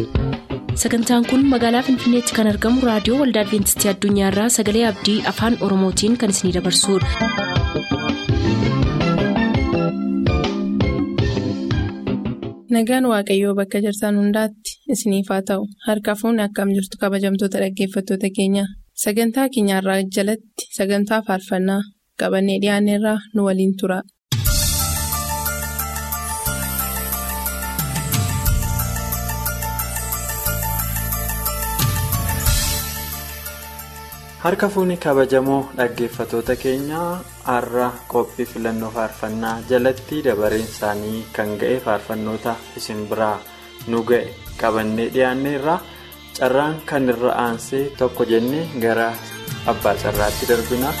sagantaan kun magaalaa finfinneetti kan argamu raadiyoo waldaa adventistii addunyaarraa sagalee abdii afaan oromootiin kan isinidabarsudha. nagaan waaqayyoo bakka jirtan hundaatti isiniif haa ta'u harka fuunni akkam jirtu kabajamtoota dhaggeeffattoota keenya sagantaa keenyarraa jalatti sagantaa faarfannaa qabannee dhiyaanneerraa nu waliin tura. harka fuunni kabajamoo dhaggeeffatoota keenyaa har'a qophii filannoo faarfannaa jalatti dabareen isaanii kan ga'e faarfannoota isin biraa nu ga'e qabannee dhiyaanneerra carraan kan irra aansee tokko jennee gara abbaa carraatti darbina.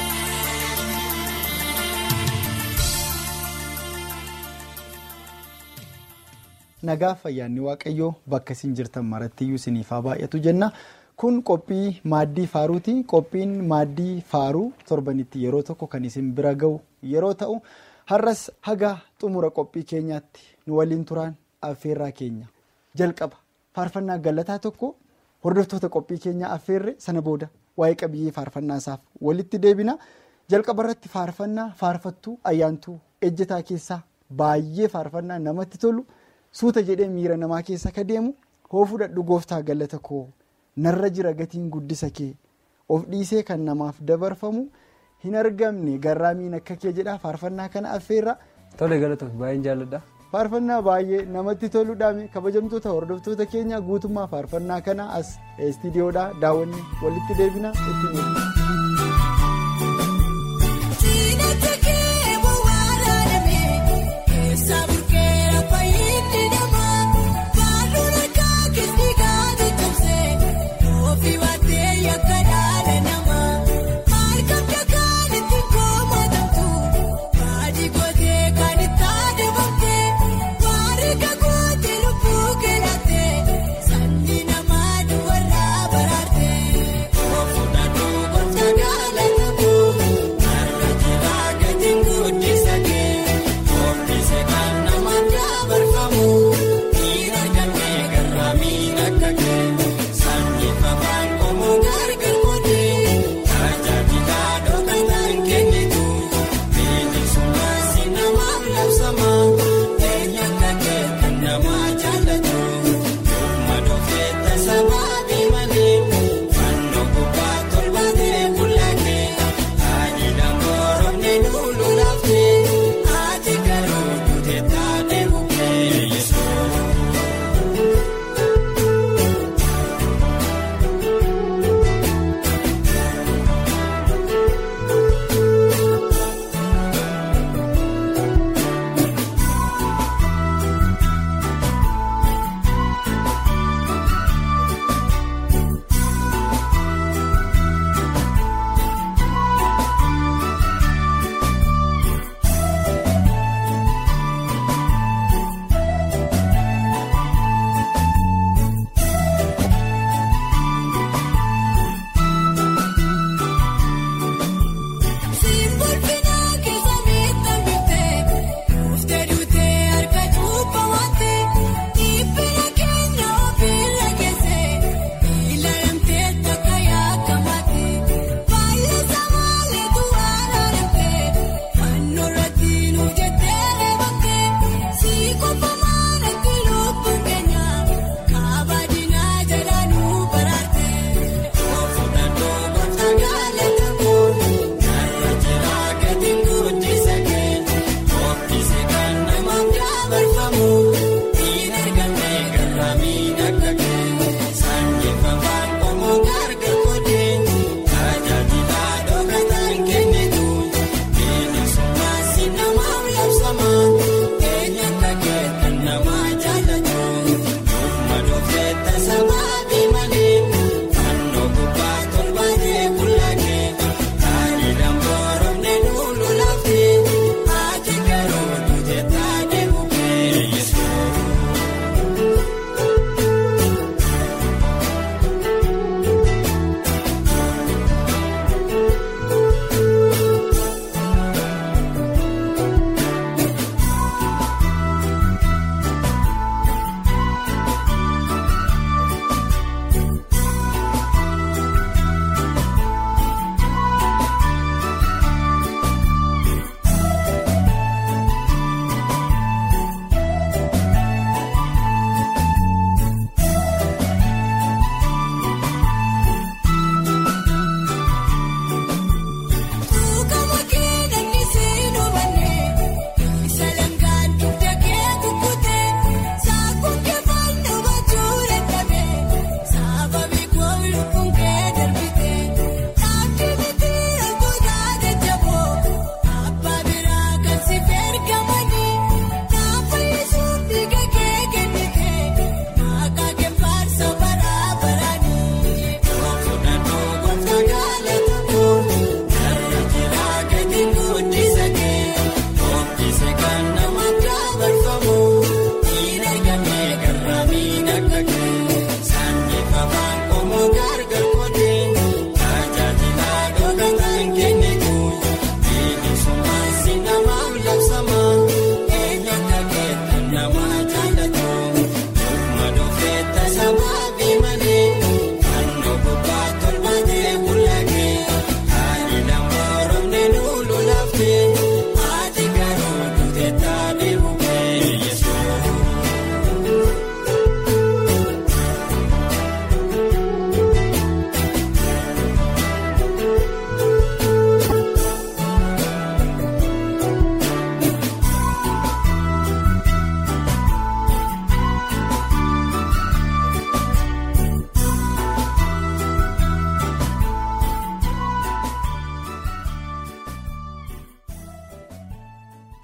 nagaa fayyaanni waaqayyoo bakka isin jirtan marattiyyuu isiniif haa baay'atu jenna. kun qophii maaddii faaruuti qophiin maaddii faaruu torbanitti yeroo tokko kan isin bira ga'u yeroo ta'u har'as haga xumura qophii keenyaatti nu waliin turaan affeerraa keenya jalqaba faarfannaa galataa tokko hordoftoota qophii keenyaa affeerre sana booda waa'ee qabiyyee faarfannaa isaaf walitti deebina jalqaba irratti faarfannaa faarfattuu ayyaantuu ejjetaa keessaa baay'ee faarfannaa namatti tolu suuta jedhee miira namaa keessa ka deemu hoo fudhadhu gooftaa galata koo. narra jira gatiin guddisa kee of dhiisee kan namaaf dabarfamu hin argamne garraamiin akka kee jedha faarfannaa kana affeerra. Tole galatoomii baay'een jaalladha. Faarfannaa baay'ee namatti toluudhaan kabajamtoota hordoftoota keenya guutummaa faarfannaa kana as istiidiyoodhaa daawwanne walitti deebina itti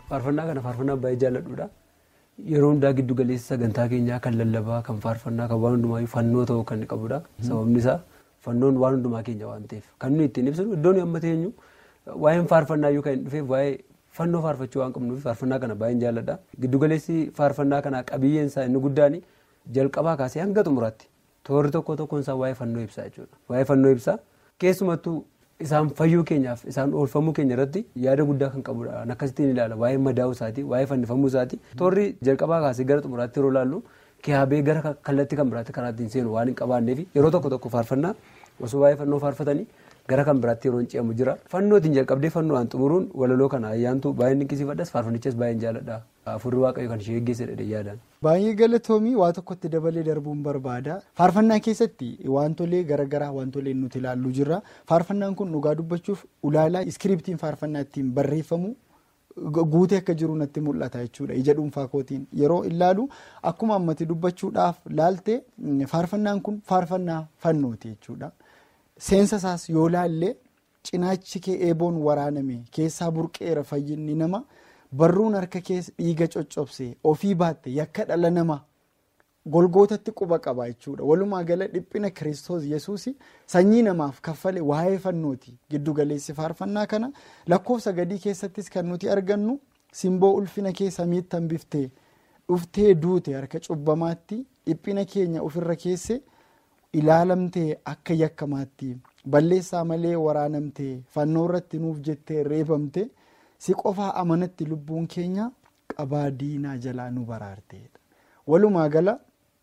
faarfannaa kana faarfannaa baay'ee jaalladhuudha. Yeroo hundaa giddu galeessa sagantaa keenyaa kan lallabaa kan faarfannaa kan waan hundumaa fannoo ta'uu kan qabudha. Sababni isaa fannoon waan hundumaa keenya waan ta'eef kan nuyi ittiin ibsinu iddoon amma teenyu waa'een faarfannaa yoo kan hin dhufeef waa'ee fannoo faarfachuu waan qabnuuf faarfannaa kana baay'een jaalladha. Giddu galeessi faarfannaa kanaa qabiyyeen isaa inni guddaan jalqabaa kaasee hanga xumuraatti toorri tokko tokkoon isaa waa'ee fannoo ibsaa jechuudha. Waa'ee fannoo ibsaa keessumattuu isaan fayyuu keenyaaf isaan oolfamuu keenya irratti yaada guddaa kan qabudha. Akkasittiin ilaala waa'ee madaa'uu isaati waa'ee fannifamuu isaati toorri jalqabaa kaasee gara xumuraatti yeroo ilaallu kiyaabee gara kallattii kan biraatti karaa ittiin seenu waan hin qabaanneef yeroo tokko tokko faarfannaa osoo waa'ee fannoo faarfatanii gara kan biraatti yeroo hin ce'amu jira. Fannootiin jalqabdee fannoodhaan xumuruun walaloo kana ayyaantu baay'ee dinqisiifadhas faarfannichas baay'een jaalladha. Afurri waaqayyo kan ishee eeggeessedha yaadaan. Baay'ee galatoomii waa tokkotti dabalee darbuun barbaada. Faarfannaa keessatti wantolee garaagaraa wantolee nuti ilaallu jirra. Faarfannaan kun dhugaa dubbachuuf ulaalaa iskiriptiin faarfannaa ittiin barreeffamu guutee akka jiru natti mul'ata jechuudha. Ija dhuunfaa kootiin yeroo ilaalu akkuma ammatti dubbachuudhaaf laalte faarfannaan kun faarfannaa fannooti jechuudha. Seensa isaas yoo laallee cinaachi kee eeboon waraaname keessaa burqeera fayyinni nama. barruun harka keessa dhiiga coccobse ofii baatte yakka dhala namaa golgootatti quba qaba jechuudha walumaa gala dhiphina kiristoos yesuus sanyii namaaf kaffale waa'ee fannooti giddu galeessi faarfannaa kana lakkoofsa gadii keessattis kan nuti argannu simboo ulfina kee samiitti hambiftee dhuftee duute harka cubbamaatti dhiphina keenya ofirra keesse ilaalamtee akka yakkamaatti balleessaa malee waraanamtee fannoo irratti nuuf jettee reebamte. si qofaa amanatti lubbuun keenya qabaa diinaa jalaa nu baraarteedha. Walumaa gala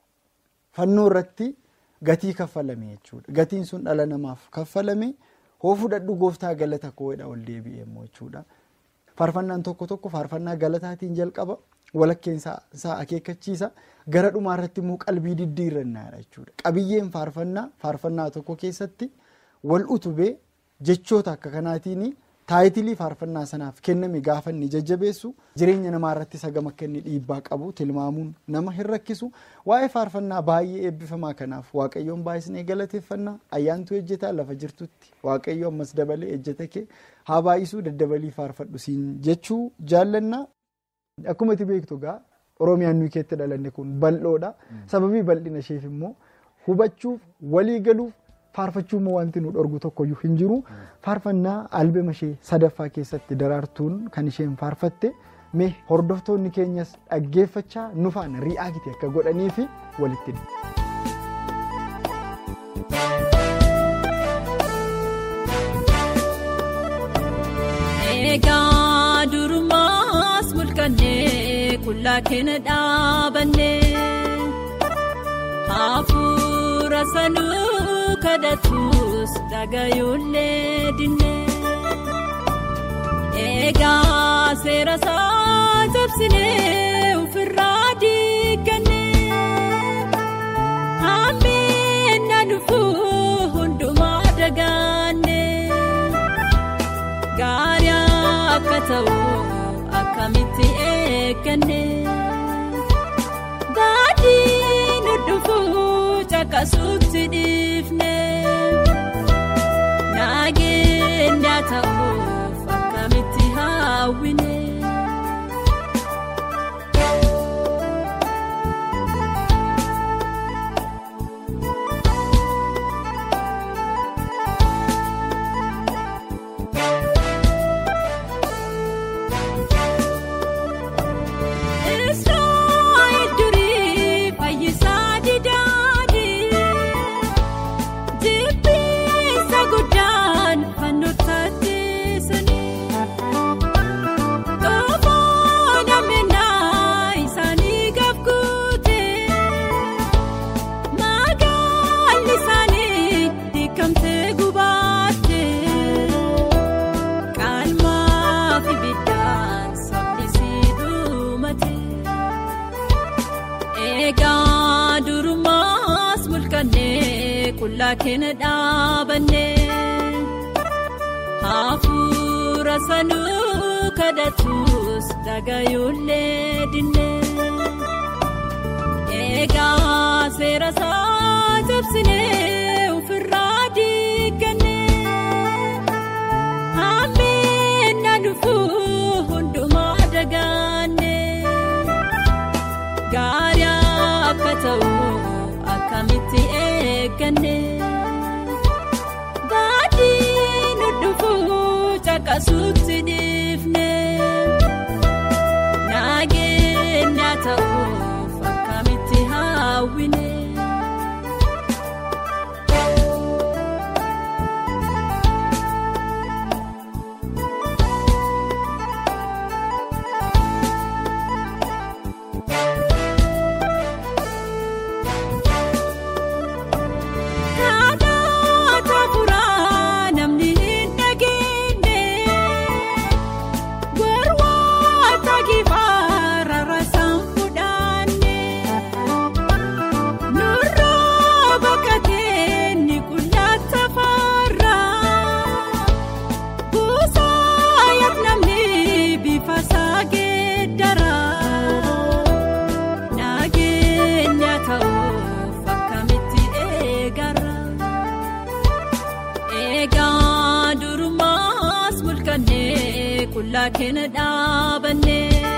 fannoo irratti gatii kaffalame jechuudha. Gatiin sun dhala namaaf kaffalame hoo fudhadhu gooftaa galata koodha ol deebi'e immoo jechuudha. Faarfannaan tokko tokko faarfannaa galataatiin jalqaba walakkeen isaa akeekkachiisa gara dhumaa irratti immoo qalbii diddiirrannaadha jechuudha. Qabiyyeen faarfannaa faarfannaa tokko keessatti wal utubee jechoota akka kanaatiin. taayitilii faarfannaa sanaaf kenname gaafa inni jajjabeessu jireenya namaa irratti sagam akka inni dhiibbaa qabu tilmaamuun nama hin rakkisu waa'ee faarfannaa baay'ee eebbifamaa kanaaf waaqayyoon baay'isnee galateeffannaa ayyaantu ejjetaa lafa jirtutti waaqayyo ammas dabalee ejjeta kee haa baay'isuu daddabalii faarfadhu siin jechuu jaallannaa akkuma itti beektu gaa oromiyaan nuyi keetti dhalanne kun bal'oodha sababii bal'ina isheef immoo hubachuuf walii galuuf. faarfachuu immoo wanti nu dhorgu tokkoyyuu hin jiru faarfannaa albema ishee sadaffaa keessatti daraartuun kan isheen faarfatte mee hordoftoonni keenyas dhaggeeffachaa nu faana ri'aakiti akka godhanii fi walitti Egaa durumaas mul'annee qullaa keenya dhaabannee hafuura sanuu kadhatus dhagayuullee dinnee eegaa seera isaa cabsinee ofirraa diigannee hambiin na dhufuu hundumaa dagaannee gaarii akka ta'u akkamitti eeggannee daadii nu dhufuu caqasuutti dhiifnee nageenya ta'uuf akkamitti haawwinee. Israa'el durii fayyisaa didaadii jibbiinsa guddaan fannootaatti sanii qomoo namnaa isaanii gabguutee magaalli isaanii diikamtee gubaattee qaalmaa fi biddaan saffisii dhumate. Eegaa durumaas mul'annee qullaa keenya dhaabannee hafuura sanuu kadhatus dhagayuullee dinnee eegaa seera isaa cabsinee ofirraa diigannee hambiin na dhufuu hundumaa dagaa. caqasuutti dhiifne nageenya ta'uuf akkamitti hawwine. Kadhata furaa namni hin dhageenye Gurwaata kifaara rasaan fudhanne Nurraa bakka teenye qullata farraa Buusaa yaadnamni bifa saageeddaraa Nageenya ta'uuf akkamitti eegara. Eegaa durumaas mul'annee qullaa keenya dhaabannee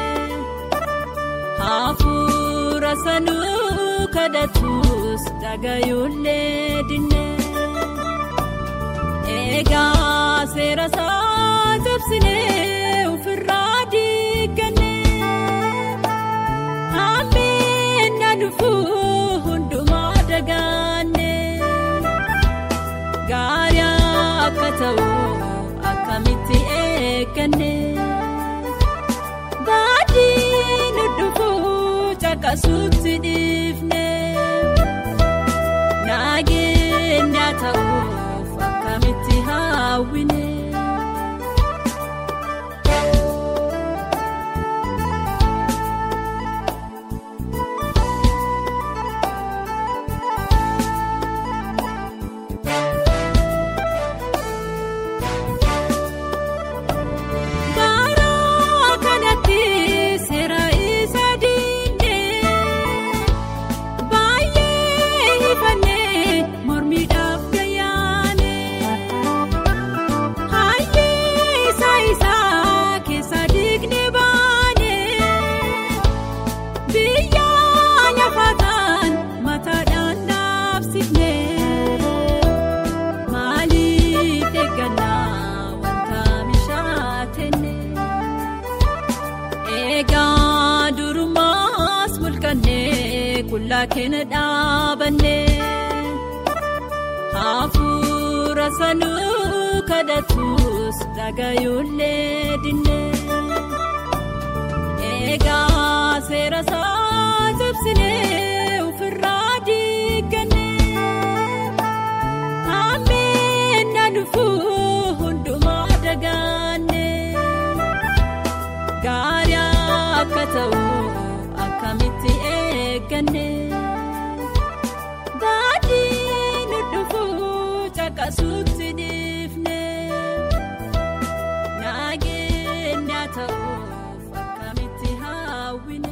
hafuura sanuu kadhatus dhagayuullee dinnee. Eegaa seera isaa cabsinee ofirraa diigannee. Amina dhufuu hundumaa dagaanne gaarii akka ta'u akkamitti eegganne baadii nu dhufuu caqasuutti dhiifne nageenya ta'uuf akkamitti hawwine. Garaa kanatti seera isa diinee baay'ee ifannee mormiidhaaf gayyaanee hayyee isaa isaa keessa diignee baanee biyya lafataan mataadhaan dhaabsifnee maaliif eeggannaa wanta mishaatenne. Eegaa durumaas mul'annee qullaa keenya dhaabannee hafuura sanuu kadhatus dhagayuullee dinnee. Eegaa seera isaa cabsinee ofirraa diigannee. Amina dhufuu hundumaa dagaanne gaarii akka ta'u akkamitti eegganne baadii nu dhufuu caqasuutti dhiifne nageenya ta'uuf akkamitti hawwine.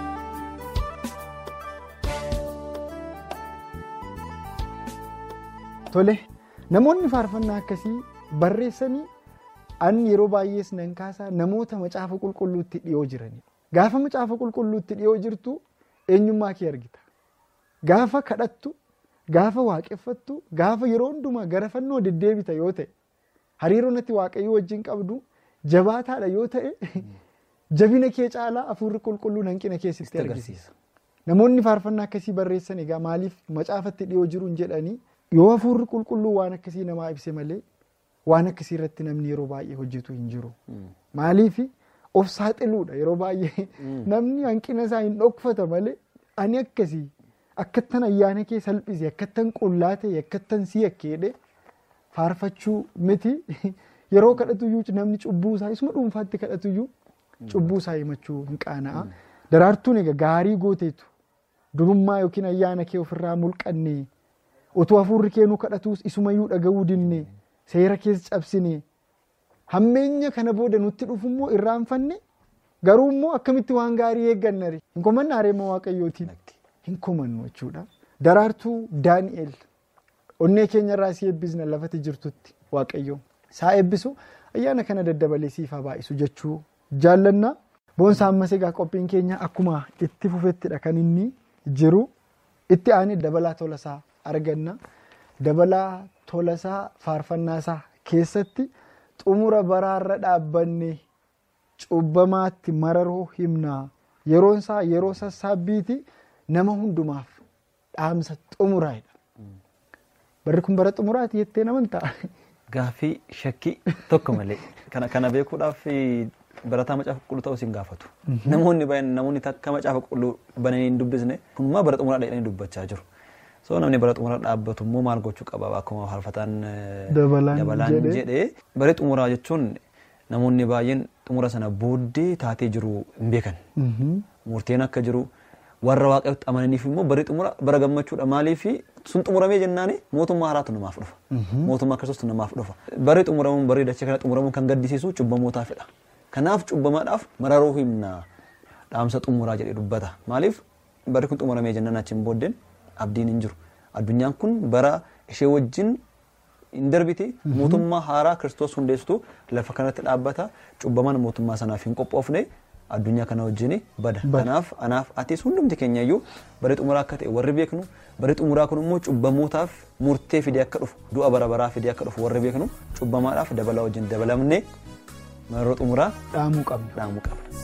Tole namoonni faarfannaa akkasii barreessanii an yeroo baay'ees nan kaasaa namoota macaafa qulqulluutti dhiyoo jiranidha. Gaafa macaafa qulqulluutti dhiyoo jirtu eenyummaa kee argita. Gaafa kadhattu, gaafa waaqeffattu, gaafa yeroo hundumaa gara fannoo deddeebita yoo ta'e hariiroo natti waaqayyoo wajjin qabdu jabaataadha yoo ta'e jabina kee caalaa hafuurri qulqulluun hanqina keessatti agarsiisa. Namoonni faarfannaa akkasii barreessan egaa maaliif macaafatti dhiyoo jiruun jedhanii yoo hafuurri qulqulluu waan akkasii namaa ibse malee waan akkasii irratti namni yeroo baay'ee hojjetu hin jiru. Maaliif of saaxiluudha yeroo baay'ee namni hanqina isaa hin dhokfata malee ani akkasii akkattan ayyaana kee salphise akkattan qullaa ta'e akkattan si akkeedhe faarfachuu miti yeroo kadhatuyyuu namni cubbuu isaa isuma dhuunfaatti kadhatuyyuu cubbuu isaa himachuu hin qaana'a. Daraartuun egaa gaarii gooteetu durummaa yookiin ayyaana kee ofirraa mulqannee utuu hafuurri keenuu kadhatuus isumayyuu dhaga'uu dinne seera keessa cabsine hammeenya kana booda nutti dhufummoo irraanfanne garuu immoo akkamitti waan gaarii eeggannari hin komanne areema waaqayyootiin hin komannu jechuudha. Daraartuu Daani'el onnee keenyarraa si eebbisna lafatti jirtutti waaqayyo saa eebbisu ayyaana kana daddabalee siif haa baay'isu jechuu jaallannaa. Boonsaa ammas egaa qophiin keenya akkuma itti fufettidha kan inni jiru itti aanee dabalaa tolasaa arganna. Dabalaa tolasaa faarfannaasaa keessatti xumura baraarra dhaabbanne cubbamaatti mararuu himnaa yeroon isaa yeroo sassaabbiiti nama hundumaaf dhaamsa xumuraadha. Barri kun bara xumuraati jettee namantaa? Gaaffii shakkii tokko malee kana kana beekuudhaaf barataa macaafa qulqulluu ta'uu isin gaafatu. Namoonni baay'een namoonni takka macaafa qulqulluu bananii hin dubbisne kunimmoo bara xumuraa jedhanii dubbachaa jiru. So namni bara xumuraa dhaabbatu immoo maal gochuu qaba akkuma faarfataan dabalaan jedhee bara xumuraa jechuun namoonni baay'een xumura sana booddee taatee jiru hin beekan. Murteen akka jiru warra waaqayyotti amananiif immoo bari xumura bara gammachuudha maaliif sun xumuramee jennaani mootummaa haaraatu namaaf dhufa. Mootummaa kiristoos namaaf dhufa. Bari xumuramuun bari dachee kana xumuramuun kan gaddisiisu cubbamootaafidha. Kanaaf cubbamaadhaaf mararuu himna dhaamsa xumuraa jedhee dubbata. Maaliif bari kun xumuramee jennaan achiin booddeen abdiin hin jiru. Addunyaan kun bara ishee wajjin hin darbiti mootummaa haaraa kiristoos hundeessitu lafa kanatti dhaabbata cubbamaan mootummaa sanaaf hin qophoofne addunyaa kana wajjin bada. Kanaaf anaaf atis hundumti keenya iyyuu bari xumuraa akka ta'e warri beeknu bari xumuraa kun immoo cubbamootaaf murtee fidee akka dhufu du'a bara baraa fidee akka dhufu warri beeknu cubbamaadhaaf dabalaa wajjin dabalamnee mararoo xumuraa dhaamuu qabna. dhaamuu qabna.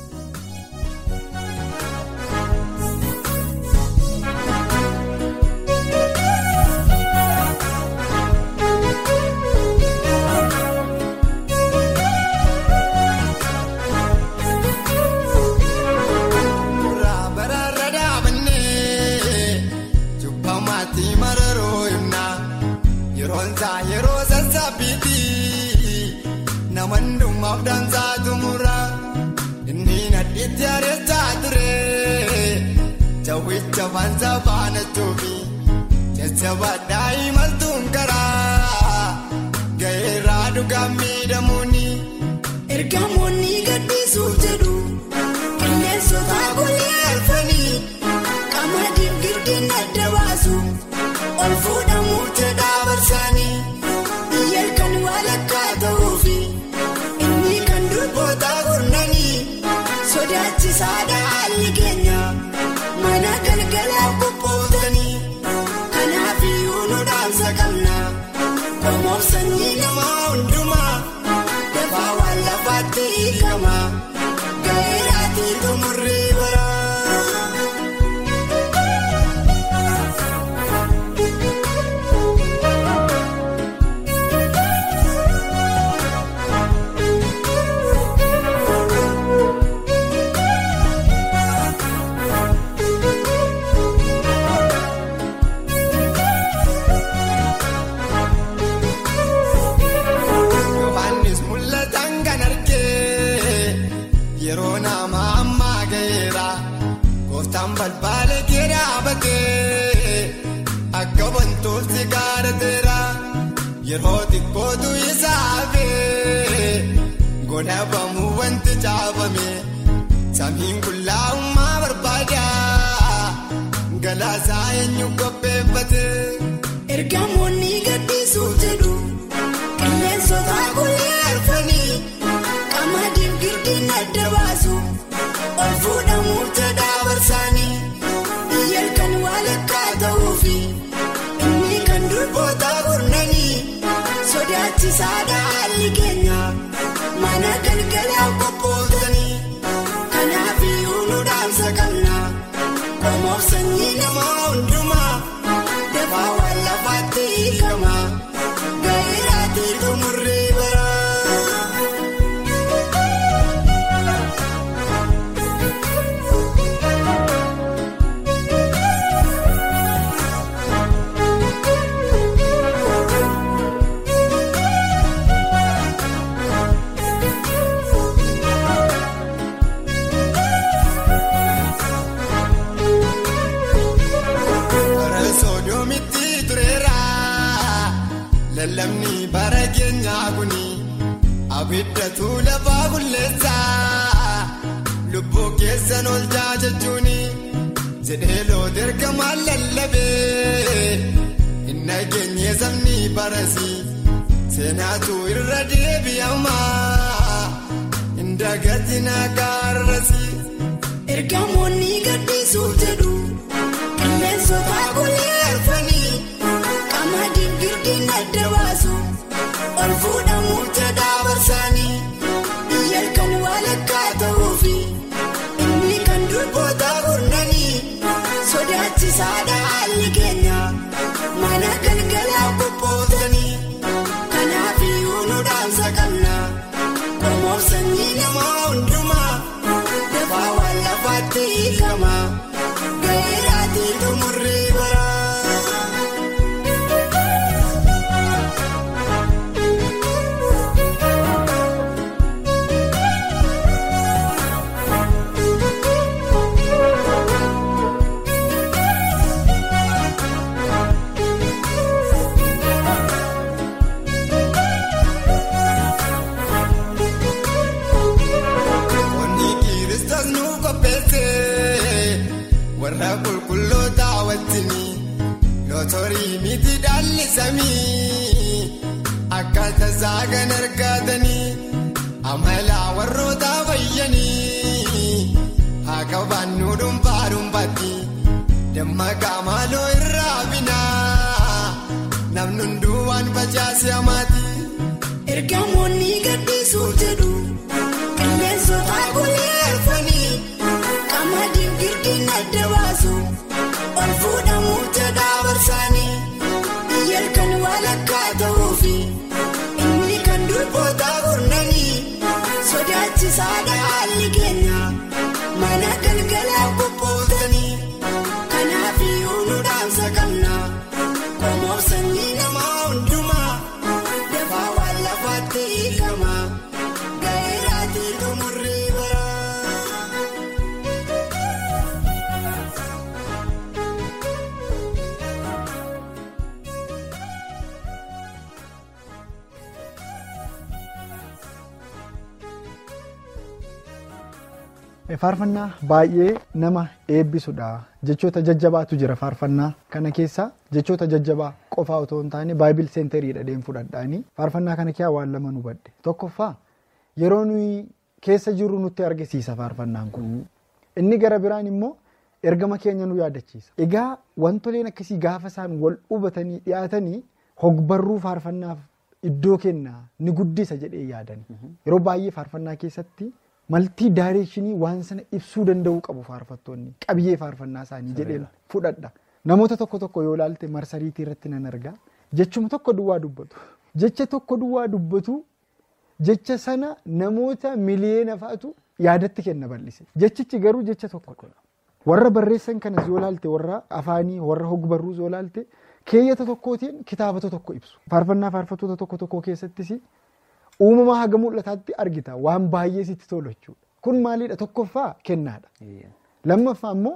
yeroo sassaabbiiti namandummaaf dansaa tumura inni nadhiitti areessaa ture jawwicha fansa faana tuufi jajjabaadhaa imaltuun karaa ga'eerraa dhugaa miidhamuuni ergamoonni gaddisuuf jedhu qilleensota guyyaa arfanii qamadiif girdiin adda baasu ol fuudhamuu jedhaa barsaanii biyya kan walakkaa ta'uufi inni kan durboota gurnanii sodaachisaadha haalli keenya mana galgalaa qophootanii kanaaf iyyuu nu dhaamsa qabna qomoof sanyii namaa hundumaa dafaa waan lafaatti hiikama ga'eeraatii xumurrii bara. Yohaannis mul'atan kan argee yeroo nama ammaa ga'eera gooftaan balbaala kee dhaabatee akka wantooti gaarateera yeroo xiqqootu isaa hafee godhabamuu wanti caafame samiin qullaa'ummaa barbaada galaasaa eenyu qopheeffate. ergamoonni gaddisuuf jedhu. qilleensota guyyaa arfanii qamadiif girdiin adda baasu ol fuudhamuu jedhaa barsaanii biyya kan walakkaa ta'uufi inni kan durboota gurnanii sodaachisaadha haalli keenya mana galgalaa qophootanii kanaaf iyyuu nu dhaamsa qabna qomoof sanyii namaa hundumaa dafaa waan lafaatti hiikama. Ga'eeraatii xumurrii bara. Bara sodoomitti tureera. Lallabni bara keenyaa kuni abiddatu lafaa bulleessa lubbuu keessan ol jechuuni jedhee loota ergamaan lallabee hin nageenye sabni barasi seenaatu irra deebi'ama hin dagatina gaarrasi. Ergamoonni gaddisuuf jedhu qilleensota guyyaa arfanii. qamadiif girdiin adda baasu ol fuudhamuu jedhaa barsa motorii miti dhaalli samii akkaataa saagan argatanii amala warroota fayyanii akka baannuu dhuunfaa dhuunfaatti dammaqaa maaloo irraa binaa namni hunduu waan facaase hamaati. Ergamoonni gaddisuuf jedhu qilleensota gulleeffanii qamadiin girdiin adda baasu ol fuudhamuuf jedhaa barsaanii yelkan walakkaa ta'uufi inni kan durboota gurnanii sodaachisaadha haalli keenya mana galgalaa qophootanii kanaaf iyyuu nu dhaamsa qabna qomof sanyii namaa hundumaa. Dafaa waan lafaatti hiikama gaa'elaatii xumurrii bara. Faarfannaa baay'ee nama eebbisudha. Jechoota jajjabaatu jira faarfannaa kana keessa jechoota jajjabaa qofaa otoo hin taane baayibil seentariidha deem fudhadhaanii faarfannaa kana keessaa waan lama nu badde tokkoffaa yeroo nuyi keessa jirru nutti argisiisa faarfannaan kun inni gara biraan immoo ergama keenya nu yaadachiisa. Egaa wantoleen akkasii gaafa isaan wal hubatanii dhiyaatanii hogbarruu faarfannaaf iddoo kennaa ni guddisa jedhee yaadani. Yeroo baay'ee faarfannaa keessatti maltii daayireekshinii waan sana ibsuu danda'uu qabu faarfattoonni qabiyyee faarfannaa isaanii jedhee fudhadha. Namoota tokko tokko yoo ilaalte marsariitii irratti nan argaa jechuma tokko duwwaa dubbatu. Jecha tokko duwwaa dubbatu jecha sana namoota miliyeena fa'atu yaadatti kenna bal'ise. Jechichi garuu jecha tokkodha. Warra barreessan kanas yoo ilaalte warra afaanii warra hogbarruus yoo ilaalte keeyyata tokkootiin kitaabota tokko ibsu. Faarfannaa faarfattoota tokko tokko keessattis uumamaa haga mul'ataatti argita waan baay'ee sitti tolu jechuudha. Kun maalidha tokkoffaa kennaadha. Lammaffaa immoo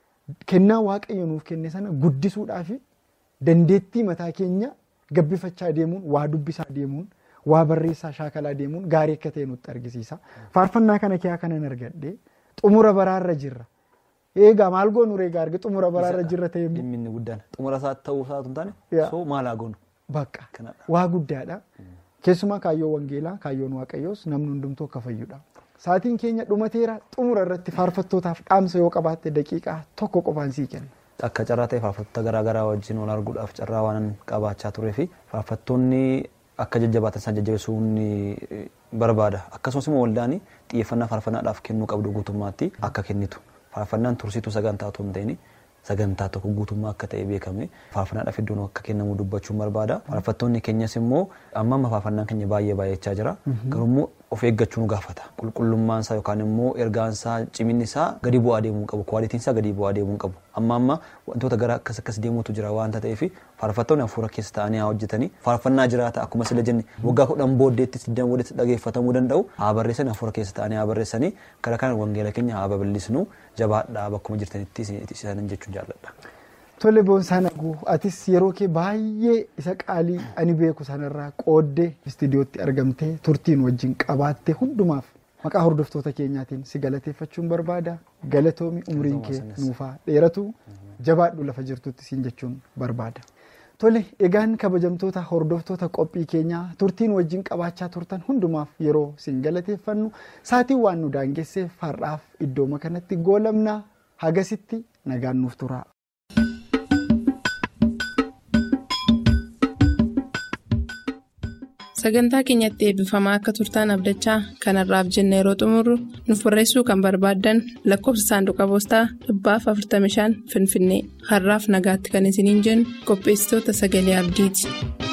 kennaa waaqayyo nuuf kenne sana guddisuudhaa fi dandeettii mataa keenya gabbifachaa deemuun waa dubbisaa deemuun waa barreessaa shaakalaa deemuun gaarii akka ta'e nutti argisiisa. Faarfannaa kana keessaa kanan argadhee xumura baraarra jirra. Eegaa maal goonu reegaa arge xumura baraarra jirra ta'e Dhimmi inni guddaan xumura isaa ta'uu isaatu hin taane Yaa. soo maal haa goonu? bakka Kanadha. waa guddaadha. Keessumaa kaayyoon wangeelaa kaayyoon waaqayyoos namni hundumtuu akka fayyudha. Saatiin keenya dhumateera xumura irratti faarfattootaaf dhaamsa yoo qabaatte daqiiqaa tokko qofaan sii kenna. Akka carraa ta'e faarfattoota garaa garaa wajjin wal arguudhaaf carraa waan qabaachaa turee fi faarfattoonni akka jajjabaatan isaan jajjabeessuun barbaada. Akkasumas immoo waldaan xiyyeeffannaa faarfannaadhaaf kennuu qabdu guutummaatti akka kennitu. Faarfannaan tursiituu sagantaa otoo hin ta'in sagantaa tokko guutummaa akka ta'e beekame faarfannaadhaaf iddoon akka kennamu dubbachuun barbaada. Faarfattoonni keenyas immoo amma amma faarfannaan keenya baay'ee baay'achaa jira. Garuu immoo of eeggachuu nu gaafata. Qulqullummaan isaa yookaan immoo ergaan isaa ciminni isaa gadi bu'aa deemuu hin qabu. Kwaalitiin isaa gadi bu'aa deemuu hin qabu. Amma amma wantoota gara akkas akkas deemuutu jira waanta ta'eef faarfattoonni hafuura keessa ta'anii haa hojjetanii faarfannaa jiraata akkuma sila jenne waggaa kudhan booddeetti siddan booddeetti dhageeffatamuu danda'u haa barreessanii hafuura keessa ta'anii haa barreessanii gara kana wangeela keenya haa babal'isnu jabaadhaa bakkuma jirtanitti isaanii jechuun jaalladha. Tole boonsaa naguu atis yeroo kee baay'ee isa qaalii ani beeku sanarraa qooddee istiidiyootti argamtee turtiin wajjin qabaatte hundumaaf maqaa hordoftoota keenyaatiin si galateeffachuun barbaada galatoomi umriin kee nuufaa dheeratu jabaadhu lafa jirtutti siin jechuun barbaada. Tole egaan kabajamtoota hordoftoota qophii keenyaa turtiin wajjin qabaachaa turtan hundumaaf yeroo siin galateeffannu saatiin waan nu daangesseef har'aaf iddooma kanatti goolamnaa hagasitti nagaan nuuf turaa. Sagantaa keenyatti eebbifamaa akka turtaan abdachaa kanarraaf jenna yeroo xumurru nuuf barreessuu kan barbaaddan lakkoofsa saanduqa poostaa dhibbaaf 45 Finfinnee har'aaf nagaatti kan isiniin jennu qopheessitoota sagalee abdiiti.